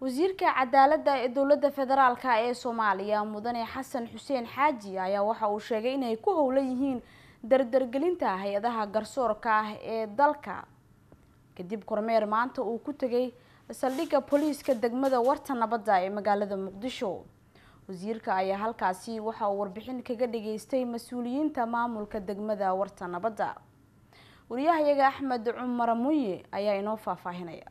wasiirka cadaaladda ee dowladda federaalk ee soomaaliya mudane xasan xuseen xaaji ayaa waxa uu sheegay inay ku howlan yihiin dardargelinta hay-adaha garsoorka ah ee dalka kadib kormeer maanta uu ku tegay saldhigga booliiska degmada warta nabadda ee magaalada muqdisho wasiirka ayaa halkaasi waxa uu warbixin kaga dhageystay mas-uuliyiinta maamulka degmada warta nabadda wariyahayaga axmed cumar munye ayaa inoo faahfaahinaya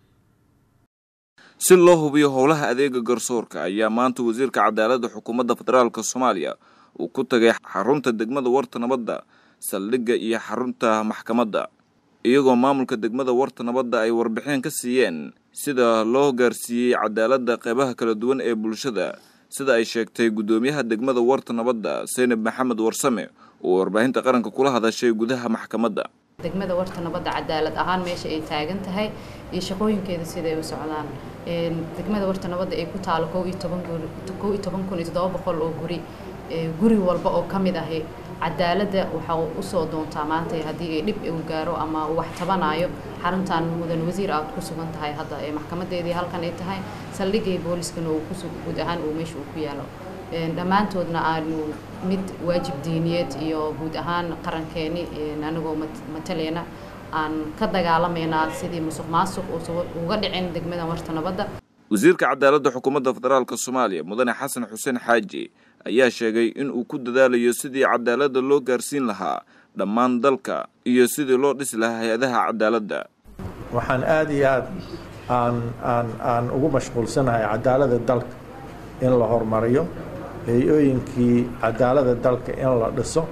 si loo hubiyo howlaha adeega garsoorka ayaa maanta wasiirka cadaaladda xukuumadda federaalk soomaaliya uu ku tagay xarunta degmada warta nabadda saldhigga iyo xarunta maxkamadda iyagoo maamulka degmada warta nabadda ay warbixin ka siiyeen sida loo gaarsiiyey cadaaladda qeybaha kala duwan ee bulshada sida ay sheegtay guddoomiyaha degmada warta nabadda seynab maxamed warsame oo warbaahinta qaranka kula hadashay gudaha maxkamadda degmada warta nabadda cadaalad ahaan meesha ay taagan tahay iyo shaqooyinkeeda siday u socdaan degmada warta nabadda ay ku taalo kow iyo toban guri kow iyo toban kun iyo toddoba boqol oo guri guri walba oo ka mid ahi cadaaladda waxa usoo doontaa maanta haddii ay dhib uu gaaro ama uu wax tabanayo xaruntan mudan wasiir aad ku sugan tahay hadda ee maxkamadeedii halkan ay tahay saldhigay booliskana uu ku guud ahaan uu meesha uu ku yaalo dhammaantoodna aanu mid waajib diiniyeed iyo guud ahaan qarankeeni anagoo mataleyna aan ka dagaalameynaa sidii musuq maasuq uga dhicin degmada warta nabadda wasiirka cadaaladda xukuumadda federaalk soomaaliya mudane xasan xuseen xaaji ayaa sheegay in uu ku dadaalayo sidii cadaaladda loo gaarsiin lahaa dhammaan dalka iyo sidii loo dhisi lahaa hay-adaha cadaaladda waxaan aada iyo aada aan aan aan ugu mashquulsanahay cadaaladda dalka in la horumariyo hay-ooyinkii cadaaladda dalka in la dhiso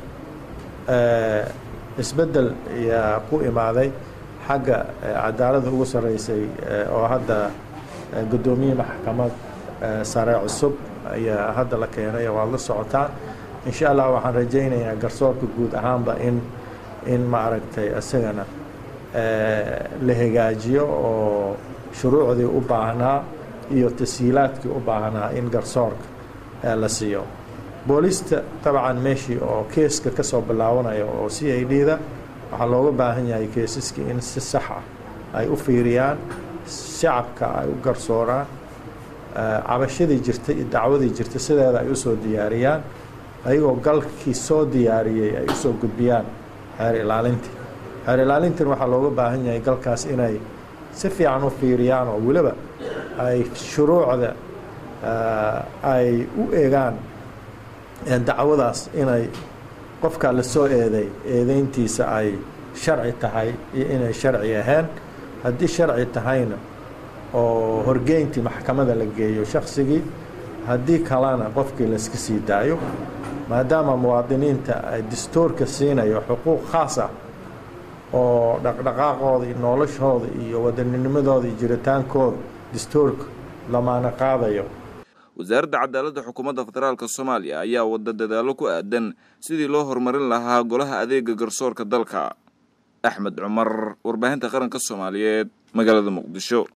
isbeddel ayaa ku imaaday xagga cadaaladda ugu sarreysay oo hadda guddoomiye maxkamad sare cusub ayaa hadda la keenay waad la socotaan insha allah waxaan rajaynayaa garsoorka guud ahaanba in in maaragtay isagana la hagaajiyo oo shuruucdii u baahnaa iyo tashiilaadkii u baahnaa in garsoorka la siiyo boolista dabcan meeshii oo keeska ka soo bilaabanaya oo c i d da waxaa looga baahan yahay keesaskii in si sax ah ay u fiiriyaan shacabka ay u garsooraan cabashadii jirta iyo dacwadii jirta sideeda ay usoo diyaariyaan ayagoo galkii soo diyaariyey ay usoo gudbiyaan xeer ilaalintii xeer ilaalintan waxaa looga baahan yahay galkaas inay si fiican u fiiriyaan oo weliba ay shuruucda ay u eegaan dacwadaas inay qofka la soo eeday eedeyntiisa ay sharci tahay iyo inay sharci ahayn haddii sharci tahayna oo horgeyntii maxkamada la geeyo shaksigii haddii kalena qofkii layska sii daayo maadaama muwaadiniinta ay dastuurka siinayo xuquuq khaas ah oo dhaqdhaqaaqooda iyo noloshooda iyo wadanninimadooda iyo jiritaankooda dastuurka lamaana qaadayo wasaaradda cadaaladda xukuumadda federaalk soomaaliya ayaa wada dadaalo ku aadan sidii loo horumarin lahaa golaha adeega garsoorka dalka axmed cumar warbaahinta qaranka soomaaliyeed magaalada muqdisho